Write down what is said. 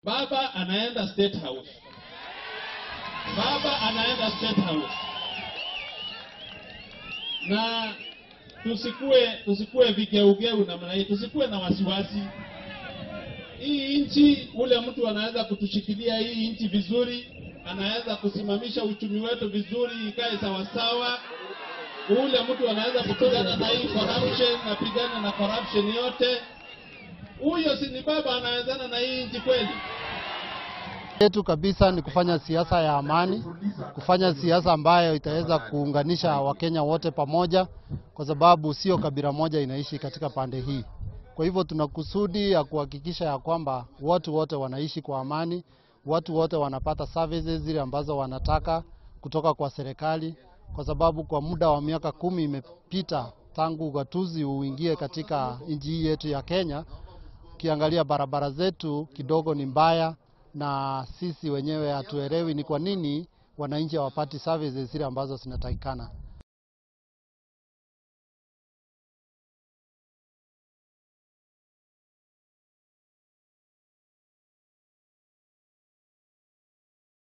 Baba anaenda State House, baba anaenda State House, na tusikue tusikue vigeugeu namna hii, tusikue na wasiwasi. Hii nchi, ule mtu anaweza kutushikilia hii nchi vizuri, anaweza kusimamisha uchumi wetu vizuri, ikae sawasawa. Ule mtu anaweza kupigana na hii corruption, napigana na corruption yote. Huyo si ni baba anawezana na hii nchi kweli? yetu kabisa ni kufanya siasa ya amani, kufanya siasa ambayo itaweza kuunganisha Wakenya wote pamoja, kwa sababu sio kabila moja inaishi katika pande hii. Kwa hivyo tuna kusudi ya kuhakikisha ya kwamba watu wote wanaishi kwa amani, watu wote wanapata services zile ambazo wanataka kutoka kwa serikali, kwa sababu kwa muda wa miaka kumi imepita tangu ugatuzi uingie katika nchi hii yetu ya Kenya. Ukiangalia barabara zetu kidogo ni mbaya, na sisi wenyewe hatuelewi ni kwa nini wananchi hawapati services zile ambazo zinatakikana.